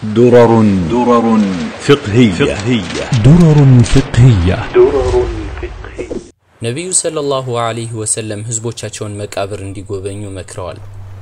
درر درر فقهية, فقهية درر فقهية ነቢዩ ሰለላሁ ዐለይሂ ወሰለም ህዝቦቻቸውን መቃብር እንዲጎበኙ መክረዋል።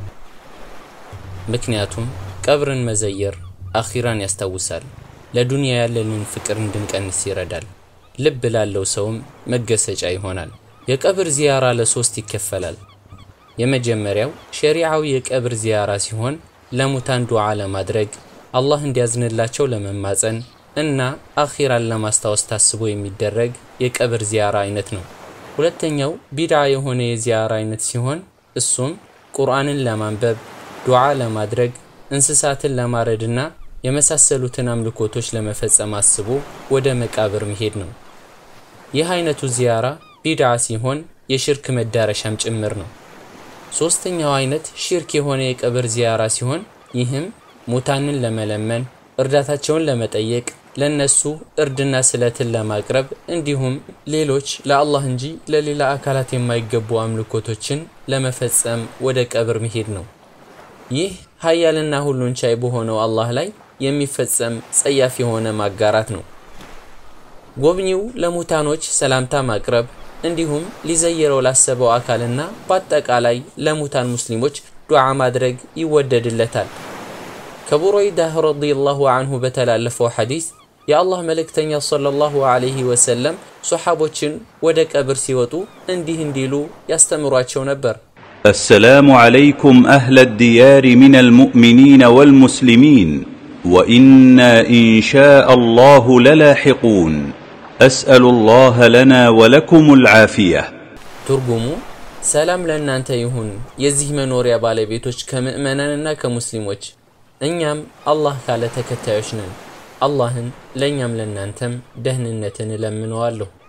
ምክንያቱም ቀብርን መዘየር አኺራን ያስታውሳል፣ ለዱንያ ያለንን ፍቅር እንድንቀንስ ይረዳል፣ ልብ ላለው ሰውም መገሰጫ ይሆናል። የቀብር ዚያራ ለሶስት ይከፈላል። የመጀመሪያው ሸሪዓዊ የቀብር ዚያራ ሲሆን ለሙታን ዱዓ ለማድረግ አላህ እንዲያዝንላቸው ለመማፀን እና አኺራን ለማስታወስ ታስቦ የሚደረግ የቀብር ዚያራ አይነት ነው። ሁለተኛው ቢድዓ የሆነ የዚያራ አይነት ሲሆን እሱም ቁርአንን ለማንበብ ዱዓ ለማድረግ እንስሳትን ለማረድና የመሳሰሉትን አምልኮቶች ለመፈጸም አስቦ ወደ መቃብር መሄድ ነው። ይህ አይነቱ ዚያራ ቢድዓ ሲሆን የሽርክ መዳረሻም ጭምር ነው። ሶስተኛው አይነት ሽርክ የሆነ የቀብር ዚያራ ሲሆን ይህም ሙታንን ለመለመን እርዳታቸውን ለመጠየቅ ለነሱ እርድና ስለትን ለማቅረብ እንዲሁም ሌሎች ለአላህ እንጂ ለሌላ አካላት የማይገቡ አምልኮቶችን ለመፈጸም ወደ ቀብር መሄድ ነው። ይህ ሀያልና ሁሉን ቻይ በሆነው አላህ ላይ የሚፈጸም ጸያፍ የሆነ ማጋራት ነው። ጎብኚው ለሙታኖች ሰላምታ ማቅረብ እንዲሁም ሊዘየረው ላሰበው አካልና በአጠቃላይ ለሙታን ሙስሊሞች ዱዓ ማድረግ ይወደድለታል። ከቡረይዳህ ረዲየላሁ አንሁ በተላለፈው ሐዲስ የአላህ መልእክተኛ ሰለላሁ ዐለይሂ ወሰለም ሶሓቦችን ወደ ቀብር ሲወጡ እንዲህ እንዲሉ ያስተምሯቸው ነበር። السلام عليكم أهل الديار من المؤمنين والمسلمين وإنا إن شاء الله للاحقون أسأل الله لنا ولكم العافية ትርጉሙ ሰላም ለእናንተ ይሁን የዚህ መኖሪያ ባለቤቶች ከምእመናንና ከሙስሊሞች እኛም አላህ ካለ ተከታዮች ነን። አላህን ለእኛም ለእናንተም ደህንነትን እለምነዋለሁ።